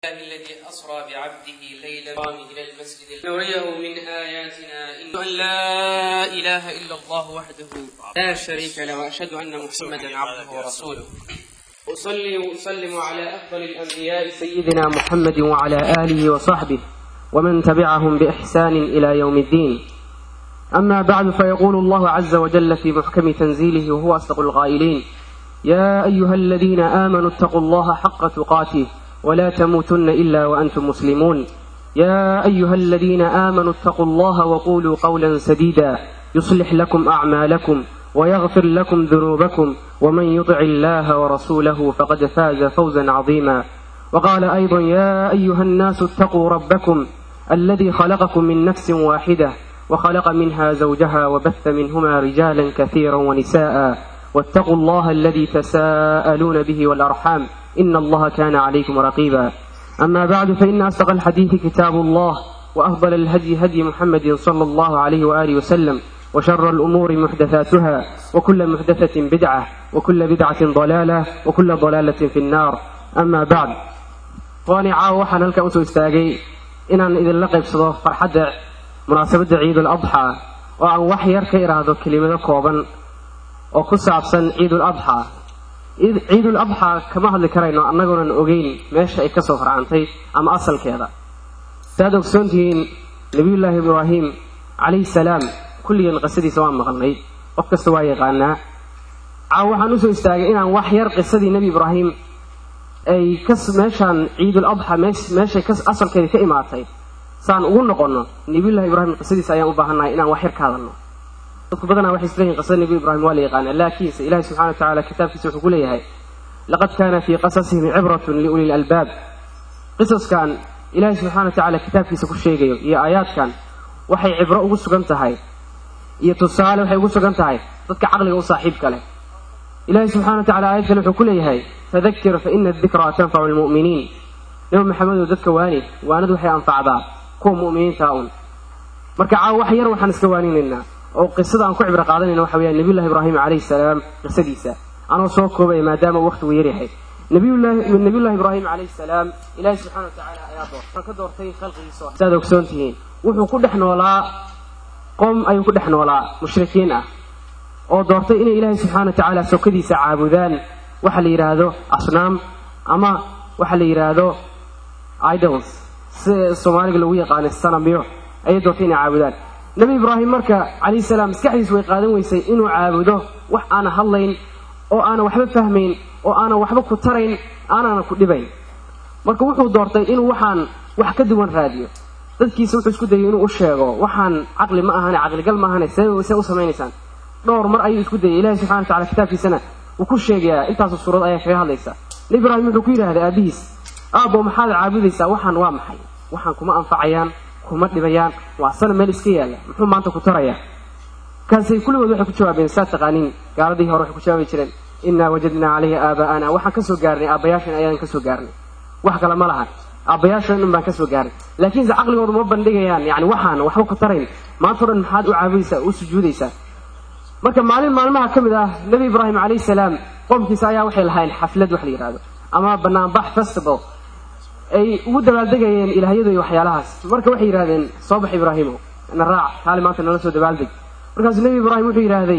الذي أسرى بعبده ليلا إلى المسجد نريه من آياتنا إن أن لا إله إلا الله وحده لا شريك له وأشهد أن محمدا عبده ورسوله أصلي وأسلم على أفضل الأنبياء سيدنا محمد وعلى آله وصحبه ومن تبعهم بإحسان إلى يوم الدين أما بعد فيقول الله عز وجل في محكم تنزيله وهو أصدق القائلين يا أيها الذين آمنوا اتقوا الله حق تقاته ولا تموتن إلا وأنتم مسلمون يا أيها الذين آمنوا اتقوا الله وقولوا قولا سديدا يصلح لكم أعمالكم ويغفر لكم ذنوبكم ومن يطع الله ورسوله فقد فاز فوزا عظيما وقال أيضا يا أيها الناس اتقوا ربكم الذي خلقكم من نفس واحدة وخلق منها زوجها وبث منهما رجالا كثيرا ونساء واتقوا الله الذي تساءلون به والأرحام إن الله كان عليكم رقيبا أما بعد فإن أصدق الحديث كتاب الله وأفضل الهدي هدي محمد صلى الله عليه وآله وسلم وشر الأمور محدثاتها وكل محدثة بدعة وكل بدعة ضلالة وكل ضلالة في النار أما بعد وأنا عاو waxaan halka usoo istaagay inaan idinla qaybsado farxadda munaasabadda ciidul adxaa oo aan wax yar ka idhaahdo kelimado kooban oo ku saabsan ciidul adxaa ciidul adxaa kama hadli karayno annagoonan ogeyn meesha ay kasoo farcantay ama asalkeeda saaad ogsoon tihiin nabiyullaahi ibraahim calayhi salaam kulligeen qisadiisa waan maqalnay qof kasta waa yaqaanaa caaw waxaan usoo istaagay inaan wax yar qisadii nebi ibraahim ay meeshaan ciidul adxa meeshay asalkeeda ka imaatay saan ugu noqonno nabiyullahi ibraahim qisadiisa ayaan u baahannahay inaan wax yar ka hadalno dadku badanaa waxay isleeyihin qisada nebi ibraahim waa la yaqaana laakiinse ilahi subxana wa tacala kitaabkiisa wuxuu ku leeyahay laqad kaana fii qasasihim cibratun liuli lalbaab qisaskan ilaahay subxana wa tacala kitaabkiisa ku sheegayo iyo aayaadkan waxay cibro ugu sugan tahay iyo tusaale waxay ugu sugan tahay dadka caqliga u saaxiibka leh ilaahay subxana wa tacala aayad kale wuxuu ku leeyahay fadakir fa ina adikraa tanfacu lmu'miniin nabi maxamedow dadka waani waanadu waxay anfacdaa kuwa mu'miniinta un marka caawa wax yar waxaan iska waaninaynaa oo qisada aan ku cibro qaadanayna waxa weeyaan nabiyullahi ibraahim calayhi salaam qisadiisa anoo soo koobaya maadaama waqtigu yaryahay nabiyullahi nabiyullahi ibraahim calayhi salaam ilaahi subxana wa tacaala ayaa doortay ka doortay khalqigiisa saad ogsoon tihiin wuxuu ku dhex noolaa qoom ayuu ku dhex noolaa mushrikiin ah oo doortay inay ilaahay subxana wa tacaala sokadiisa caabudaan waxa la yidhaahdo asnaam ama waxa la yidhaahdo idols si soomaaliga lagu yaqaano sanamyo ayay doortay inay caabudaan nebi ibraahim marka calayhi salaam maskaxdiisu way qaadan weysay inuu caabudo wax aana hadlayn oo aanan waxba fahmayn oo aanan waxba ku tarayn aanana ku dhibayn marka wuxuu doortay inuu waxaan wax ka duwan raadiyo dadkiisa wuxuu isku dayay inuu u sheego waxaan caqli ma ahane caqligal ma ahane see see u samaynaysaan dhowr mar ayuu isku dayay ilahi subxana wa tacala kitaabkiisana wuu ku sheegayaa intaasu suurad ayaa kaga hadlaysa nebi ibraahim wuxuu ku yidhahday aabihiis aabbo maxaad caabudaysaa waxaan waa maxay waxaan kuma anfacayaan kuma dhibayaan waa sana meel iska yaalla muxuu maanta ku tarayaa kaasay kulligood waxay ku jawaabeen saa taqaaniin gaaladii hore waxay ku jawaabi jireen innaa wajadnaa calayhi aabaa'ana waxaan ka soo gaarnay aabbayaashan ayaan ka soo gaarnay wax kale ma lahan aabbayaashan dhan baan ka soo gaarnay laakiinse caqligoodu ma bandhigayaan yani waxaan waxba ku tarayn maantao dhan maxaad u caabudaysaa u sujuudaysaa marka maalin maalmaha ka mid ah nebi ibraahim calayhi salaam qoomkiisa ayaa waxay lahayn xaflad wax la yidhahdo ama banaanbax festival ay ugu dabaaldegayeen ilaahyadu iyo waxyaalahaas marka waxay yidhahdeen soo bax ibraahimo na raac taali maanta nala soo dabaaldeg markaasuu nebi ibraahim wuxuu yidhaahday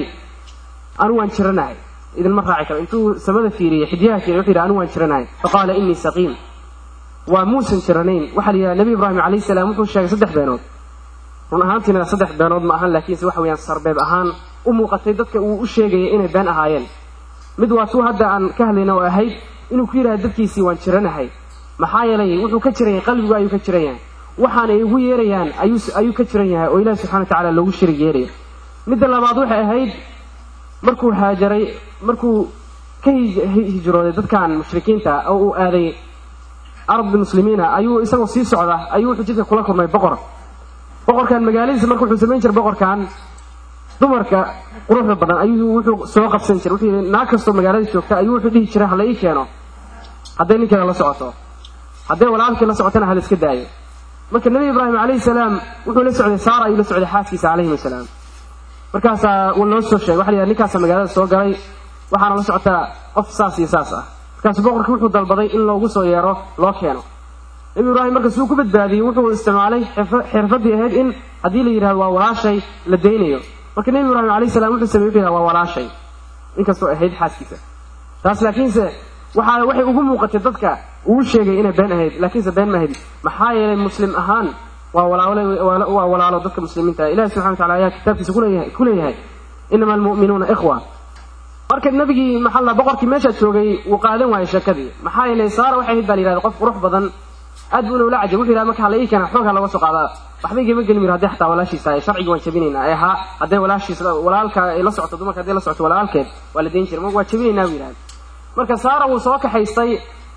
anu waan jiranahay idinma raaci karo intuu samada fiiriyey xidyaha fiiriy wuxuu yidhi anu waan jiranahay faqaala innii saqiim waa muusan jiranayn waxaa la yidhahda nebi ibraahim calayhi salaam wuxuu sheegay saddex beenood run ahaantiina saddex beenood ma ahan laakiinse waxa weeyaan sarbeeb ahaan u muuqatay dadka uu u sheegayay inay been ahaayeen mid waa tuu hadda aan ka hadlayna oo ahayd inuu ku yidhahda dadkiisii waan jiranahay maxaa yeelay wuxuu ka jiran yahay qalbigu ayuu ka jiran yahay waxaanay ugu yeerayaan ayuu ka jiran yahay oo ilahi subxana wa tacala loogu shirig yeerayo midda labaad waxay ahayd markuu haajaray markuu ka hijrooday dadkan mushrikiinta oo uu aaday arabda muslimiina ayuu isagoo sii socda ayuu wuxuu jidka kula kulmay boqor boqorkan magaaladiisa marka wuxuu samayn jiray boqorkan dumarka quruxda badan ayuu wuxuu soo qabsan jiray wuxuu yidhi naag kastoo magaalada joogta ayuu wuxuu dhihi jiray hala ii keeno hadday ninkeeda la socoto hadday walaalkii la socotana hala iska daayo marka nebi ibraahim calayhi salaam wuxuu la socday saara ayuu la socday xaaskiisa calayhim asalaam markaasaa loo soo sheegay waxa la yidhaha ninkaasa magaalada soo galay waxaana la socotaa qof saas iyo saas ah markaasu boqorkii wuxuu dalbaday in loogu soo yeero loo keeno nebi ibraahim marka suu ku badbaadiyey wuxuu isticmaalay xirfadii ahayd in haddii la yidhahdo waa walaashay la daynayo marka nebi ibraahim alayh salam wuxuu samey wuxuu yidhahda waa walaashay inkastoo ahayd xaaskiisa taas laakiinse waxaa waxay ugu muuqatay dadka uu sheegay inay been ahayd laakiinse been ma ahayd maxaa yeelay muslim ahaan waa walaalo waa walaalo dadka muslimiinta ah ilahi subxana wa tacala ayaa kitaabkiisa kuleeyahay ku leeyahay inama almu'minuuna ikhwa marka nabigii maxaa la boqorkii meesha joogay uu qaadan waayey sheekadii maxaa yeelay saara waxay ahayd baa la yidhahda qof qurux badan aad buu ula cajab wuxuu yidhahda marka hala ii keena xoogha looga soo qaadaa waxba igama geli miro haddii xataa walaashiisa ay sharcigi waan jabinaynaa ee haa hadday walaashiis walaalka ay la socoto dumarka hadday la socoto walaalkeed waa la dayn jiray mar waa jabinaynaa buu yidhahda marka saara wuu soo kaxaystay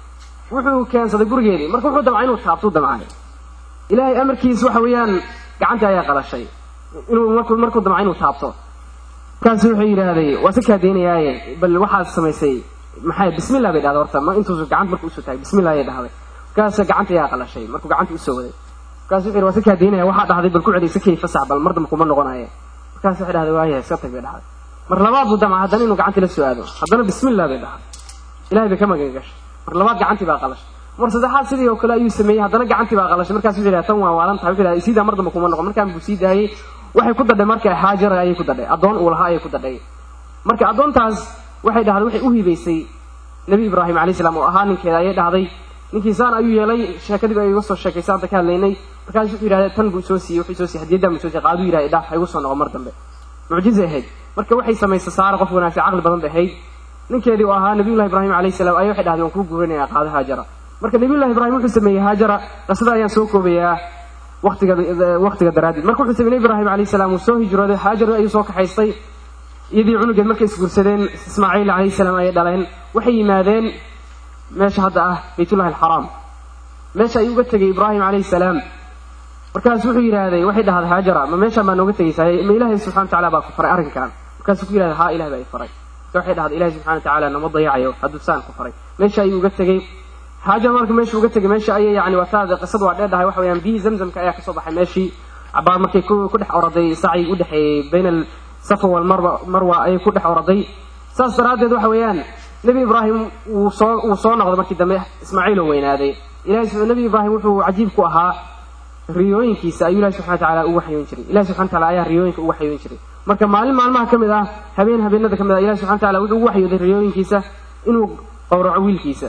wuxuu keensaday gurigeedii marka wuxuu damcay inuu taabtuu damcay ilaahay amarkiis waxa weeyaan gacantii ayaa qalashay inuu markuu markuu damcay inuu taabto markaasu wuxuu yidhaahday waa si kaa daynayaaye bal waxaad samaysay maxay bismillah bay dhahday horta ma intuusu gacanta marka usoo taagay bismillah ayay dhahday markaas gacanta ayaa qalashay markuu gacanta usoo waday markaasu wuxuu yidhi waa si kaa daynaya waxaa dhahday bal ku celi si kay fasax bal mar dambe kuma noqonaye markaas waxay dhahday waayahay iska tag bay dhahday mar labaad buu damca haddana inuu gacantii la soo aado haddana bismillah bay dhahday ilahay bay ka magan gashay mar labaad gacantii baa qalashay mar saddexaad sidii oo kale ayuu sameeyey haddana gacantii baa qalashay markaas wuxuu yidhaha tan waa waalan tahay wuxuu yidhaha siidaa mar dambe kuma noqon markaan buu sii daayey waxay ku dadhay marka haajara ayay ku dadhay addoon uu lahaa ayay ku dadhay marka addoontaas waxay dhahday waxay u hibaysay nebi ibraahim alayh salaam oo ahaa ninkeeda ayay dhahday ninkii saan ayuu yeelay sheekadiiba iga soo sheekaysa hadda ka hadlaynay markaas wuxuu yidhahda tan buu soo siiyey wuxuu soo siiyey hadiyaddan buu soo siiyey qaaduu yidhahda dhaaf ha igu soo noqo mar dambe mucjizay ahayd marka waxay samaysay saara qof wanaagsan caqli badan bay ahayd ninkeedii oo ahaa nabiyullahi ibraahim alayhi salaam ayay waxay dhahdeen waan kuu guurinayaa qaado haajara marka nabiyullahi ibraahim wuxuu sameeyey haajara qisada ayaan soo koobayaa waqtiga waqtiga daraaddeed marka wuxuu sameeyey ibraahim alayhi salaam uu soo hijrooday haajara ayuu soo kaxaystay iyadii cunugeed markay isguursadeen ismaaciil alayhi salaam ayay dhaleen waxay yimaadeen meesha hadda ah baytullahi alxaraam meesha ayuu uga tegay ibraahim alayhi salaam markaas wuxuu yidhaahday waxay dhahday haajara ma meeshaan baa nooga tegaysaa ma ilaahay subxana wa tacala baa ku faray arrinkan markaasuu ku yidhahday haa ilahay baa i faray marka waxay dhahday ilahay subxana wa tacaala nama dayacayo hadduu saan ku faray meesha ayuu uga tegey haajara marka meesha uga tegay meesha ayay yani wataada qisadu waa dheer dhahay waxa weeyaan biyihii zamzamka ayaa kasoo baxay meeshii cabaar markay ku dhex oraday sacyi u dhexeeyey bayna safa walmarwa marwa ayay ku dhex oraday saas daraaddeed waxa weeyaan nebi ibraahim wuu soo wuu soo noqday markii dambe ismaaciil oo weynaaday ilahay nebi ibraahim wuxuu cajiib ku ahaa riyooyinkiisa ayuu ilahi subxana wa tacala u waxyoon jiray ilahi subxana wa tacala ayaa riyooyinka u waxyoon jiray marka maalin maalmaha ka mid ah habeen habeenada ka mid ah ilahi subxana wa tacala wuxuu ugu waxyooday riyooyinkiisa inuu qowraco wiilkiisa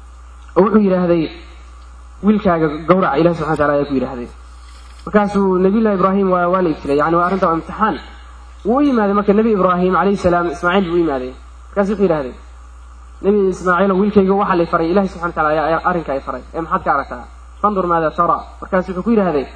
oo wuxuu yidhaahday wiilkaaga gawraca ilahi subxana wa tacala ayaa ku yidhaahday markaasuu nabiyullahi ibraahim waa waa la ibtilay yani waa arrinta waa imtixaan wuu u yimaaday marka nebi ibraahim calayhi salaam ismaaciil buu u yimaaday markaasu wuxuu yidhahday nebi ismaaciilo wiilkayga waxaa lay faray ilahi subxana wa tacala ayaa arrinka ay faray ee maxaad ka aragtaa fandur maada tara markaasu wuxuu ku yidhahday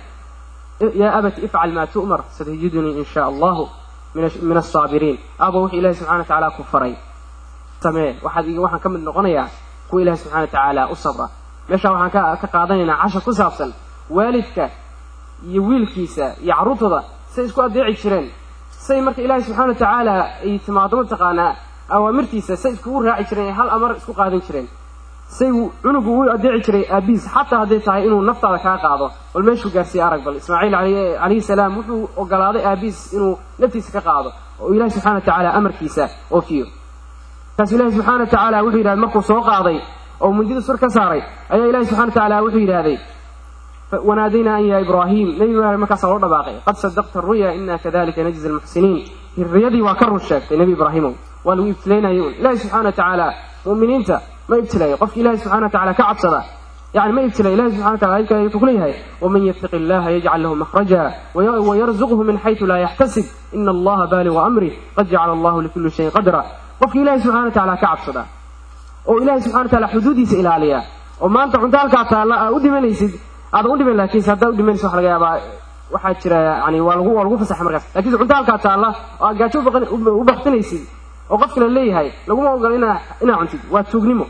yaa abati ifcal maa tu'mar satajidunii in shaa allahu min asaabiriin aabo wuxuu ilahi subxana wa tacaala ku faray samee waxaad waxaan ka mid noqonayaa kuwa ilahi subxana wa tacaala u sabra meeshaa waxaan ka ka qaadanaynaa cashar ku saabsan waalidka iyo wiilkiisa iyo carruurtooda say isku adeeci jireen say marka ilaahay subxana wa tacaala ay timaado mataqaanaa awaamirtiisa say iskugu raaci jireen ay hal amar isku qaadan jireen say cunugu u adeeci jiray aabihiis xataa hadday tahay inuu naftaada kaa qaado bal meeshuu gaarsiiye arag bal ismaaciil calayhi salaam wuxuu ogolaaday aabihiis inuu naftiisa ka qaado oo ilahi subxana wa tacaala amarkiisa oofiyo markaasu ilahi subxana wa tacaala wuxuu yidhahday markuu soo qaaday oo mundida sur ka saaray ayaa ilahi subxana wa tacaala wuxuu yidhahday wanaadaynaa an yaa ibraahim nebi ibraahim markaasaa loo dhabaaqay qad sadaqta ruya ina kadalika najzi almuxsiniin riyadii waa ka run sheegtay nebi ibraahimow waa lagu ibtilaynayo ilahi subxana wa tacaala mu'miniinta ma ibtilayo qofki ilahi subxana wa tacala ka cabsada يعني ما يبتلى الله سبحانه وتعالى يقول لها ومن يتق الله يجعل له مخرجا ويرزقه من حيث لا يحتسب إن الله بالغ أمره قد جعل الله لكل شيء قدرا وفي الله سبحانه وتعالى كعب صدا وإله سبحانه وتعالى حدودي سئل عليها وما أنت عندك تعالى أودي من يسد هذا أودي من لكن سهدا أودي من سوح لقيا waxaa jira yani waa lagu waa lagu fasaxay markaas laakiin cunto halkaa taalla oo aad gaajo u baktinaysid oo qofkana leeyahay laguma ogola inaa inaa cuntid waa tuugnimo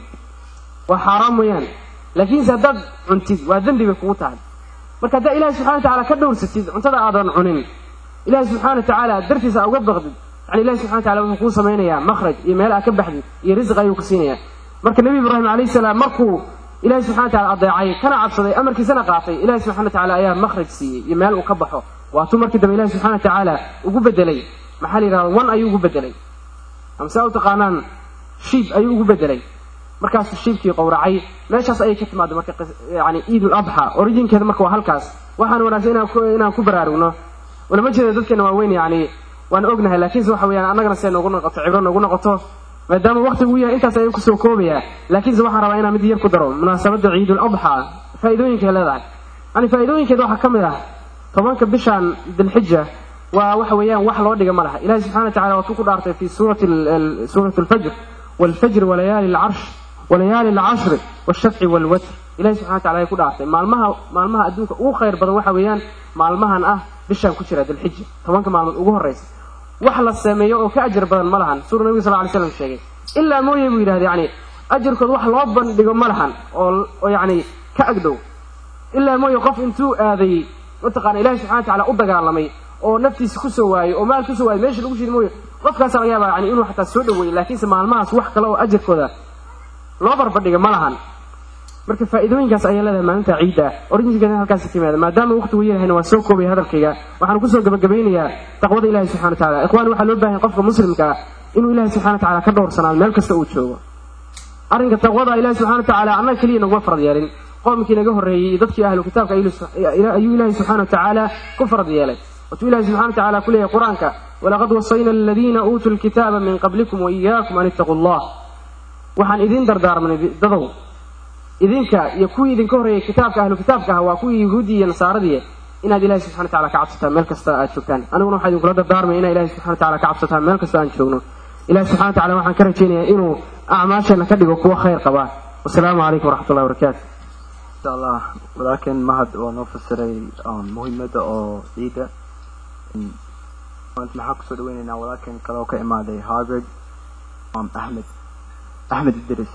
waa xaaraan mooyaane laakiinse haddaad cuntid waa dembi bay kugu tahay marka haddaa ilahi subxana wa tacala ka dhowrsatid cuntada aadan cunin ilahi subxana wa tacaala dartiisa uga baqdid yani ilahi subxana wa tacala wuxuu kuu samaynayaa makhraj iyo meel aad ka baxdid iyo risq ayuu ku siinayaa marka nebi ibraahim calayhi salaam markuu ilahi subxana wa tacala adeecay kana cabsaday amarkiisana qaatay ilahi subxana wa tacala ayaa makhraj siiyey iyo meel uu ka baxo waatuu markii dambe ilahi subxana wa tacaala ugu bedelay maxaa la yidhahda wan ayuu ugu bedelay amse u taqaanaan shiib ayuu ugu bedelay markaasuu shiibkii qowracay meeshaas ayay ka timaada marka yani ciidul adxa originkeeda marka waa halkaas waxaan wanaagsan inaan ku inaan ku baraarugno walama jeeda dadkeena waaweyn yani waan ognahay laakiinse waxa weeyaan annagana see noogu noqoto cibro noogu noqoto maadaama waqtigu yahay intaas ayaan kusoo koobayaa laakiinse waxaan rabaa inaan mid yar ku daro munaasabadda ciidul adxa faa'iidooyinkay leedahay yani faa'iidooyinkeeda waxaa ka mid ah tobanka bishan dilxija waa waxa weeyaan wax loo dhiga ma laha ilahi subxana wa tacala waatuu ku dhaartay fi suurati suurati alfajr waalfajr walayaali alcarsh walayaali alcashri waalshafci waalwatr ilahi subxana wa tacala ay ku dhaartay maalmaha maalmaha adduunka ugu khayr badan waxa weeyaan maalmahan ah bishan ku jira dilxija tobanka maalmood ugu horreysa wax la sameeyo oo ka ajar badan ma lahan sura nabiga sal ly slam sheegay ilaa mooye buu yidhahda yani ajarkood wax loo bandhigo ma lahan oo oo yani ka agdhow ilaa mooye qof intuu aaday mataqana ilahi subxana wa tacala u dagaalamay oo naftiisa kusoo waayey oo maal kusoo waayey meesha lagu shidi mooye qofkaasa laga yaaba yani inuu xataa soo dhaweeyey laakiinse maalmahaas wax kale oo ajarkooda loo barbadhiga ma lahan marka faa'iidooyinkaas ayaa leedahay maalinta ciidda ah orijinkeeda halkaasi ka yimaada maadaama waqtigu yarahayna waa soo koobaya hadalkayga waxaan kusoo gabagabaynayaa taqwada ilahi subxana wa tacala ikhwani waxaa loo baahanya qofka muslimka ah inuu ilahi subxana wa tacala ka dhowrsanaado meel kasta uu joogo arrinka taqwada ilahi subxana wa tacala annaga keliya naguma farad yeelin qoomkii naga horreeyey iyo dadkii ahlu kitaabka ayuu ilaahi subxana wa tacaala ku farad yeelay watuu ilahi subxana wa tacala ku leeyahay qur-aanka walaqad wasayna aladiina uutuu lkitaaba min qablikum waiyaakum an ittaquu allah waxaan idiin dardaarmanay dadow idinka iyo kuwii idinka horreeyey kitaabka ahlu kitaabka ah waa kuwii yahuudii iyo nasaaradii inaad ilahi subxana wa tacala ka cabsataan meel kasta aad joogtaan aniguna waxaa idinkula dardaarmaya inaa ilahi subxana wa tacala ka cabsataan meel kasta aan joogno ilahi subxana wa tacala waxaan ka rajaynayaa inuu acmaasheenna ka dhigo kuwo khayr qaba wasalaamu calaykum waraxmat ullahi wabarakaatu insha allah walaalkeen mahad oo noo fasiray muhiimada oo ciida maanta maxaan kusoo dhaweynaynaa walaalkeen kale oo ka imaaday harvard axmed axmed idris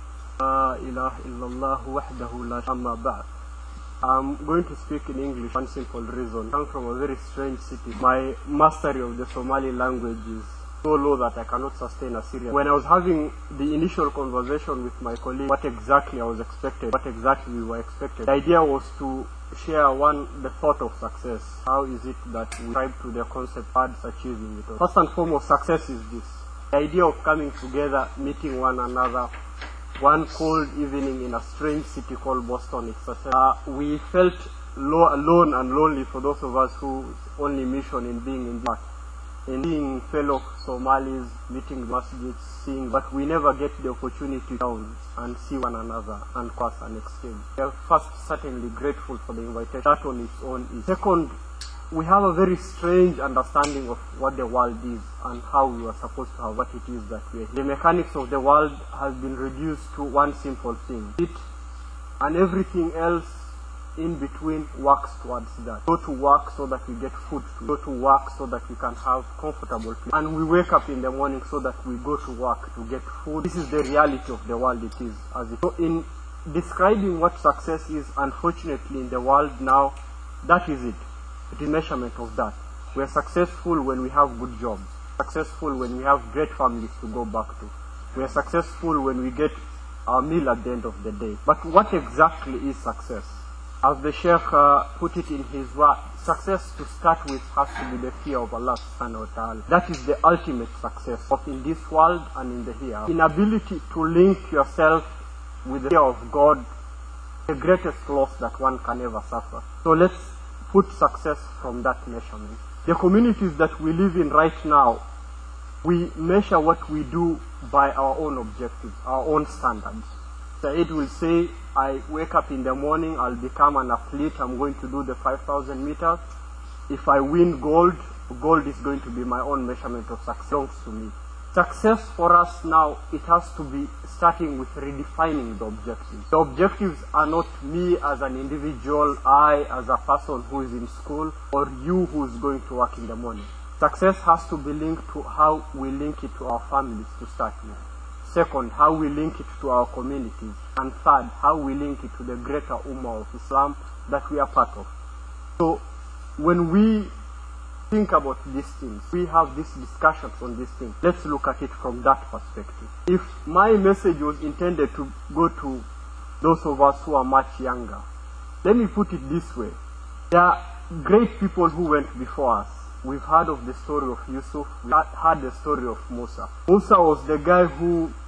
لا إله إلا الله وحده لا أما بعد I'm going to speak in English one simple reason. I come from a very strange city. My mastery of the Somali language is so low that I cannot sustain a serious. When I was having the initial conversation with my colleague, what exactly I was expected, what exactly we were expected, the idea was to share one the thought of success. How is it that we strive to the concept towards achieving it? First and foremost, success is this: the idea of coming together, meeting one another, one cold evening in a strange city called Boston. It's a, uh, we felt low, alone and lonely for those of us whose only mission in being in the in seeing fellow Somalis, meeting masjids, seeing, but we never get the opportunity down and see one another and cross and exchange. We are first certainly grateful for the invitation. That on its own is. Second, we have a very strange understanding of what the world is and how we are supposed to have what it is that we are. The mechanics of the world has been reduced to one simple thing. It and everything else in between works towards that. Go to work so that we get food to go to work so that we can have comfortable place. And we wake up in the morning so that we go to work to get food. This is the reality of the world it is as it. So in describing what success is, unfortunately in the world now, that is it. The measurement of that. We are successful when we have good jobs. Successful when we have great families to go back to. We are successful when we get our meal at the end of the day. But what exactly is success? As the Sheikh uh, put it in his word, success to start with has to be the fear of Allah subhanahu wa ta'ala. That is the ultimate success, both in this world and in the here. Inability to link yourself with the fear of God, the greatest loss that one can ever suffer. So let's put success from that measurement. The communities that we live in right now, we measure what we do by our own objectives, our own standards. Said will say, I wake up in the morning, I'll become an athlete, I'm going to do the 5,000 meters. If I win gold, gold is going to be my own measurement of success, belongs to me. Success for us now, it has to be starting with redefining the objectives. The objectives are not me as an individual, I as a person who is in school, or you who is going to work in the morning. Success has to be linked to how we link it to our families to start with. Second, how we link it to our communities. And third, how we link it to the greater Ummah of Islam that we are part of. So, when we think about these things, we have these discussions on these things, let's look at it from that perspective. If my message was intended to go to those of us who are much younger, let me put it this way. There are great people who went before us. We've heard of the story of Yusuf. We heard the story of Musa. Musa was the guy who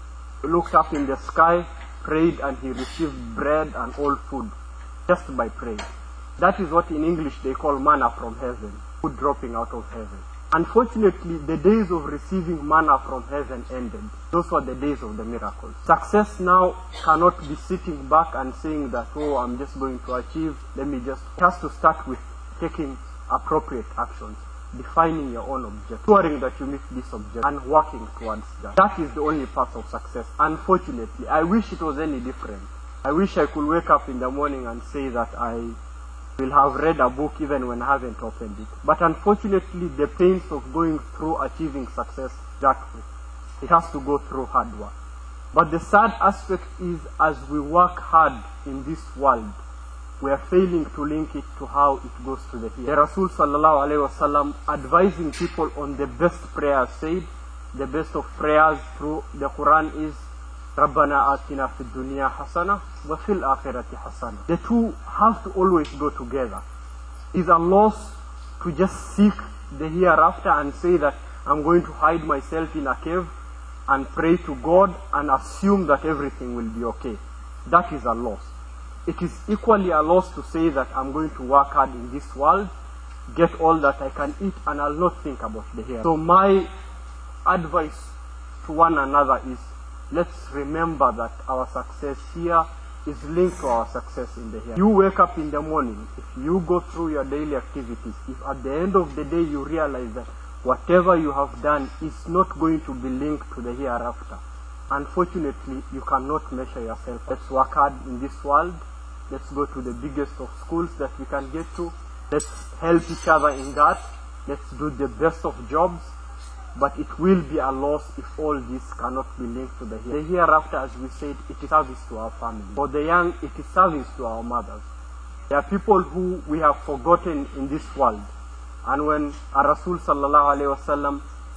looked up in the sky, prayed, and he received bread and all food just by praying. That is what in English they call manna from heaven, food dropping out of heaven. Unfortunately, the days of receiving manna from heaven ended. Those were the days of the miracles. Success now cannot be sitting back and saying that, oh, I'm just going to achieve, let me just. It has to start with taking appropriate actions, defining your own objective, ensuring that you meet this objective, and working towards that. That is the only path of success. Unfortunately, I wish it was any different. I wish I could wake up in the morning and say that I will have read a book even when I haven't opened it. But unfortunately, the pains of going through achieving success that way. It has to go through hard work. But the sad aspect is as we work hard in this world, we are failing to link it to how it goes to the here. The Rasul sallallahu alayhi wasallam advising people on the best prayer said, the best of prayers through the Quran is ربنا آتنا في الدنيا حسنة وفي الآخرة حسنة. The two have to always go together. Is a loss to just seek the hereafter and say that I'm going to hide myself in a cave and pray to God and assume that everything will be okay. That is a loss. It is equally a loss to say that I'm going to work hard in this world, get all that I can eat, and I'll not think about the here. So my advice to one another is let's remember that our success here is linked to our success in the here. You wake up in the morning, if you go through your daily activities, if at the end of the day you realize that whatever you have done is not going to be linked to the hereafter, unfortunately you cannot measure yourself. Let's work hard in this world. Let's go to the biggest of schools that we can get to. Let's help each other in that. Let's do the best of jobs. But it will be a loss if all this cannot be linked to the here. The hereafter, as we said, it is service to our family. For the young, it is service to our mothers. There are people who we have forgotten in this world. And when a Rasul sallallahu alayhi wasallam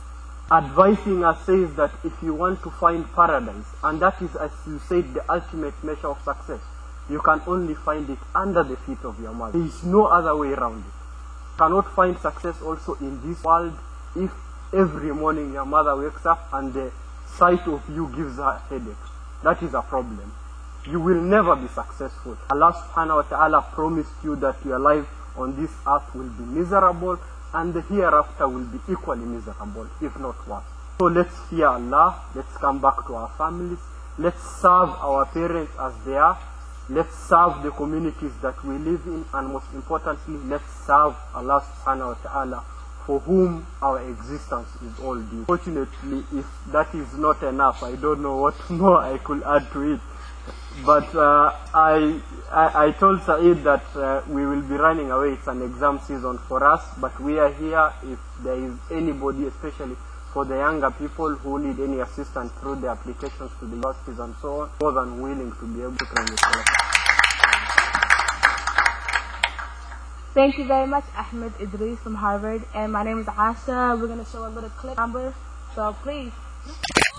advising us says that if you want to find paradise, and that is, as you said, the ultimate measure of success, you can only find it under the feet of your mother. There is no other way around it. You cannot find success also in this world if every morning your mother wakes up and the sight of you gives her headache. That is a problem. You will never be successful. Allah subhanahu wa ta'ala promised you that your life on this earth will be miserable and the hereafter will be equally miserable, if not worse. So let's fear Allah, let's come back to our families, let's serve our parents as they are, let's serve the communities that we live in, and most importantly, let's serve Allah subhanahu wa ta'ala for whom our existence is all due. Fortunately, if that is not enough, I don't know what more I could add to it. But uh, I, I, I told Saeed that uh, we will be running away. It's an exam season for us, but we are here. If there is anybody, especially for the younger people who need any assistance through the applications to the universities and so on, more than willing to be able to run it. Thank you very much, Ahmed Idris from Harvard. And my name is Asha. We're going to show a little clip number. So please.